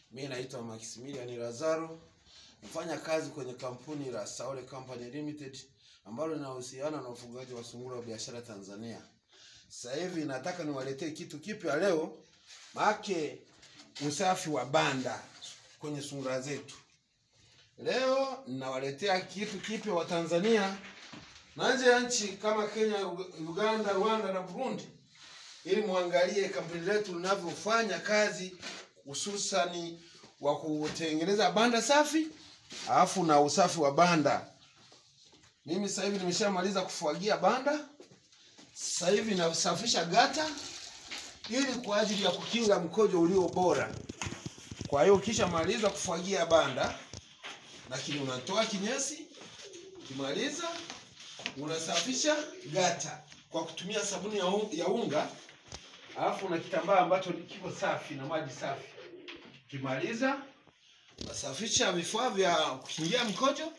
Mimi naitwa Maximilian Lazaro, nafanya kazi kwenye kampuni la Saole Company Limited ambalo linahusiana na ufugaji wa sungura wa biashara Tanzania. Sasa hivi nataka niwaletee kitu kipya leo, maake usafi wa banda kwenye sungura zetu. Leo ninawaletea kitu kipya wa Tanzania na nje ya nchi kama Kenya, Uganda, Rwanda na Burundi, ili muangalie kampuni letu linavyofanya kazi hususani wa kutengeneza banda safi alafu na usafi wa banda. Mimi sasa hivi nimeshamaliza kufagia banda, sasa hivi nasafisha gata ili kwa ajili ya kukinga mkojo ulio bora. Kwa hiyo ukishamaliza kufagia banda, lakini unatoa kinyesi, ukimaliza unasafisha gata kwa kutumia sabuni ya un- ya unga alafu na kitambaa ambacho kiko safi na maji safi. Ukimaliza unasafisha vifaa vya kukingia mkojo,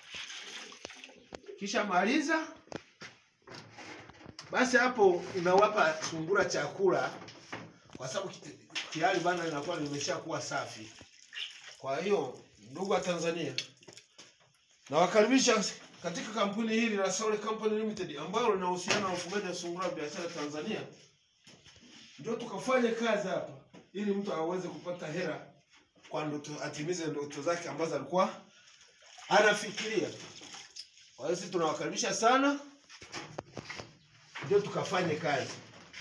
kisha maliza basi, hapo unawapa sungura chakula, kwa sababu kiti- tayari banda linakuwa limeshakuwa safi. Kwa hiyo ndugu wa Tanzania, nawakaribisha katika kampuni hili la Saole Company Limited ambalo linahusiana na ufugaji wa sungura wa biashara Tanzania ndio tukafanye kazi hapa ili mtu aweze kupata hela kwa ndoto, atimize ndoto zake ambazo alikuwa anafikiria. Kwa hiyo sisi tunawakaribisha sana, ndio tukafanye kazi,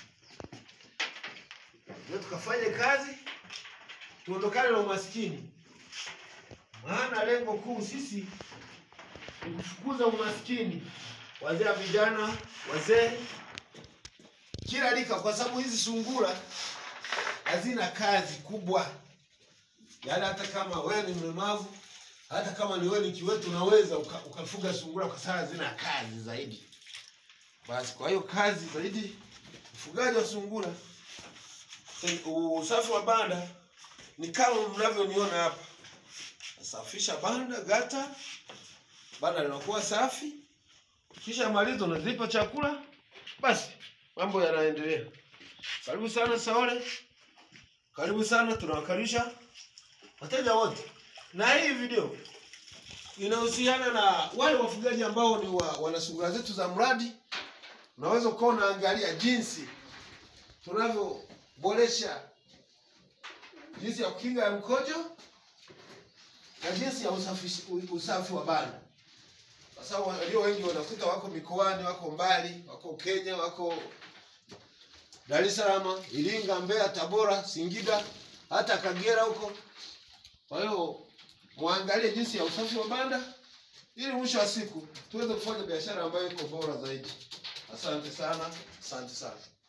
ndio tukafanye kazi, tuondokane na umaskini, maana lengo kuu sisi ni kufukuza umaskini, wazee, vijana, wazee kila rika, kwa sababu hizi sungura hazina kazi kubwa. Yaani hata kama wewe ni mlemavu, hata kama ni wewe ni kiwetu, unaweza uka, ukafuga sungura kwa sababu hazina kazi zaidi. Basi kwa hiyo kazi zaidi, ufugaji wa sungura, eh, usafi wa banda ni kama mnavyoniona hapa. Nasafisha banda gata, banda linakuwa safi, kisha malizo unazipa chakula, basi mambo yanaendelea. Karibu sana Saole, karibu sana, tunawakaribisha wateja wote, na hii video inahusiana na wale wafugaji ambao ni wa, wana sungura zetu za mradi. Unaweza ukawa unaangalia jinsi tunavyoboresha jinsi ya kukinga ya mkojo na jinsi ya usafi, usafi wa banda, kwa sababu walio wengi wanakuta wako mikoani, wako mbali, wako Kenya, wako Dar es Salaam, Iringa, Mbeya, Tabora, Singida, hata Kagera huko. Kwa hiyo muangalie jinsi ya usafi wa banda ili mwisho wa siku tuweze kufanya biashara ambayo iko bora zaidi. Asante sana, asante sana.